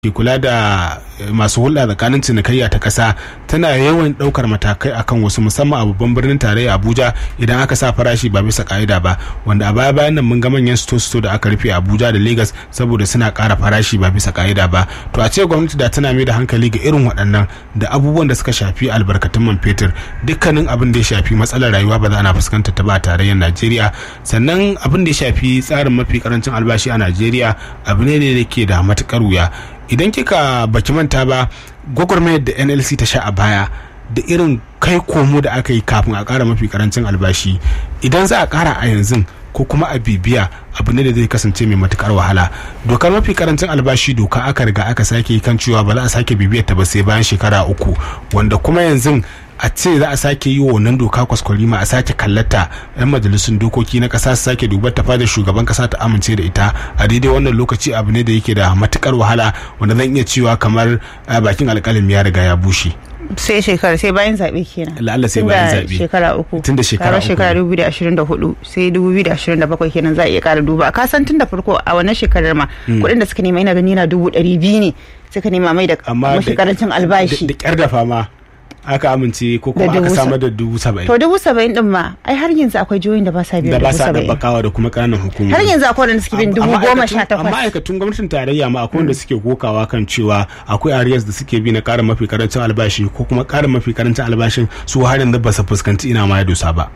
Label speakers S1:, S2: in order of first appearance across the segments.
S1: ke kula da masu hulɗa tsakanin cinikayya ta ƙasa tana yawan ɗaukar matakai akan wasu musamman a babban birnin tarayya abuja idan aka sa farashi ba bisa ka'ida ba wanda a baya bayan nan mun ga manyan sto da aka rufe abuja da lagos saboda suna ƙara farashi ba bisa ka'ida ba to a ce gwamnati da tana mai da hankali ga irin waɗannan da abubuwan da suka shafi albarkatun man fetur dukkanin abin da ya shafi matsalar rayuwa ba za ana fuskantar ta ba tarayyar najeriya sannan abin da ya shafi tsarin mafi karancin albashi a najeriya abu ne da ke da matukar wuya idan kika baki manta ba gwagwarmayar da nlc ta sha a baya da irin kai komo da aka yi kafin a kara mafi karancin albashi idan za a kara a yanzu ko kuma a bibiya abu ne da zai kasance mai matukar wahala dokar mafi karancin albashi doka aka riga aka sake kan cewa ba za a sake bibiyar ta ba sai bayan shekara uku wanda kuma yanzu a ce za a sake yi wa wannan doka kwaskwarima a sake kallata yan majalisun dokoki na kasa su sake dubar ta fadar shugaban kasa ta amince da ita a daidai wannan lokaci abu ne da yake da matukar wahala wanda zan iya cewa kamar bakin alkalin ya riga ya bushe
S2: sai shekara sai bayan zaɓe kenan
S1: la'alla sai bayan zaɓe
S2: shekara uku
S1: tun da shekara uku
S2: shekara 2024 sai 2027 kenan za a iya ƙara duba ka san tun da farko a wannan shekarar ma kuɗin da suka nema ina gani na dubu ɗari biyu ne suka nema mai da mashi karancin albashi
S1: da ƙyar da fama aka amince ko kuma aka samar da dubu saba'in
S2: to dubu saba'in din ma ai har yanzu akwai jihohin da ba sa biyan
S1: da ba
S2: dubu
S1: sa
S2: saba'in
S1: dabbakawa da kuma ƙananan hukumomi
S2: har yanzu akwai wanda suke bin dubu goma sha
S1: amma
S2: takwas
S1: ma'aikatun gwamnatin tarayya ma akwai wanda suke kokawa kan cewa akwai arrears da suke bi na ƙarin mafi karancin albashi ko kuma ƙarin mafi karancin albashin su har yanzu ba su fuskanci ina ma ya dosa ba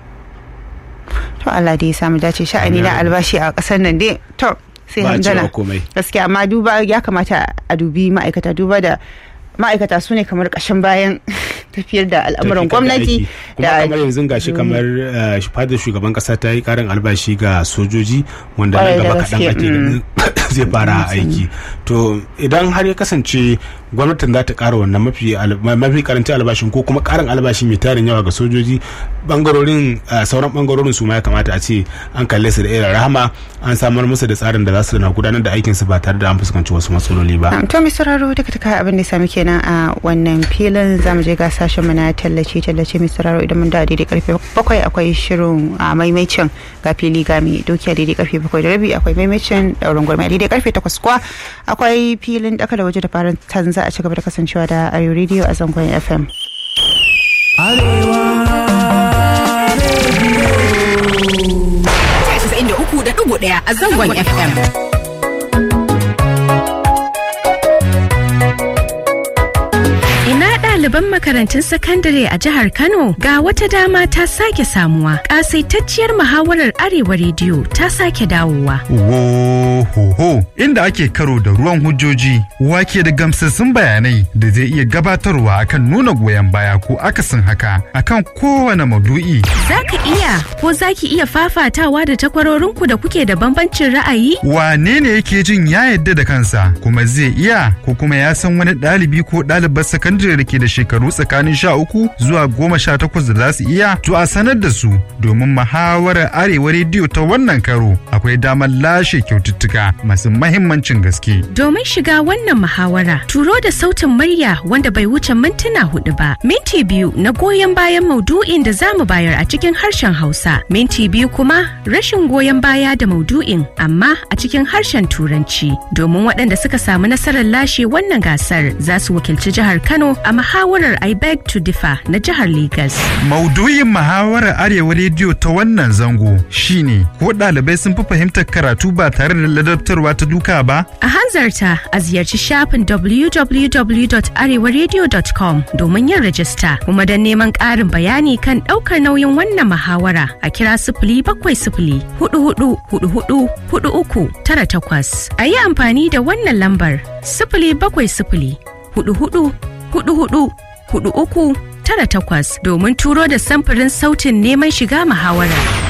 S2: to Allah dai ya samu dace sha'ani na albashi a ƙasar nan dai to sai
S1: Ba a cewa
S2: handana
S1: komai.
S2: gaskiya amma duba ya kamata a dubi ma'aikata duba da ma'aikata su ne kamar ƙashin bayan tafiyar da al'amuran gwamnati
S1: kuma kamar yanzu gashi kamar eh, fadar shugaban kasa ta yi karin albashi ga sojoji wanda nan
S2: Kwarai da
S1: gaba kaɗan
S2: gaske,
S1: ake ganin zai fara aiki to idan har ya kasance gwamnatin za ta ƙara wannan mafi al- ma- mafi karancin albashin ko kuma ƙarin albashi mai tarin yawa ga sojoji bangarorin eh, sauran bangarorin su ma ya kamata a ce an kalle su da irin rahama an samar musu da tsarin da za su na gudanar da aikinsu ba tare da an fuskanci wasu matsaloli ba
S2: Um, to mai sauraro duka taka abin da ya sami kenan a wannan filin zamu je ga sashen mu na tallace tallace mai sauraro idan mun da daidai karfe bakwai akwai shirin a maimaicin ga fili ga mai doki a daidai karfe bakwai da rabi akwai maimaicin daurin gwarmai a daidai karfe takwas kuwa akwai filin daka da waje da faran tanza a cigaba da kasancewa da arewa radio a zangon fm
S3: ɗaya a zangon FM. Ina ɗaliban makarantun sakandare a jihar Kano ga wata dama ta sake samuwa. Ƙasaitacciyar muhawarar Arewa Rediyo ta sake dawowa.
S4: Wohoho inda ake karo da ruwan hujjoji wake da gamsassun bayanai da zai iya gabatarwa akan nuna goyon baya ko akasin haka akan kowane maudu'i.
S3: Za ka iya ko za ki iya fafatawa da takwarorinku da kuke da bambancin ra'ayi?
S4: Wane ne yake jin ya yadda da kansa kuma zai iya ko kuma ya san wani ɗalibi ko ɗalibar sakandare da ke da shekaru tsakanin sha uku zuwa goma sha takwas da za su iya to a sanar da su domin muhawarar arewa rediyo ta wannan karo akwai damar lashe kyaututtuka masu mahimmancin gaske.
S3: Domin shiga wannan muhawara, turo da sautin murya wanda bai wuce mintuna hudu ba. Minti biyu na goyon bayan maudu'in da za mu bayar a cikin harshen Hausa. Minti biyu kuma rashin goyon baya da maudu'in amma a cikin harshen Turanci. Domin waɗanda suka samu nasarar lashe wannan gasar za su wakilci jihar Kano a muhawarar I beg to differ na jihar Legas.
S4: Maudu'in muhawarar Arewa Rediyo ta wannan zango shine ko ɗalibai sun fi fahimtar karatu ba tare da ladabtarwa ta duka ba?
S3: A hanzarta a ziyarci shafin www.arewaradio.com domin yin rajista kuma don neman ƙarin bayani kan ɗaukar nauyin wannan muhawara a kira sifili bakwai sifili hudu hudu hudu hudu hudu uku tara takwas. A yi amfani da wannan lambar sifili bakwai sifili hudu hudu hudu hudu hudu uku tara takwas domin turo da samfurin sautin neman shiga muhawarar.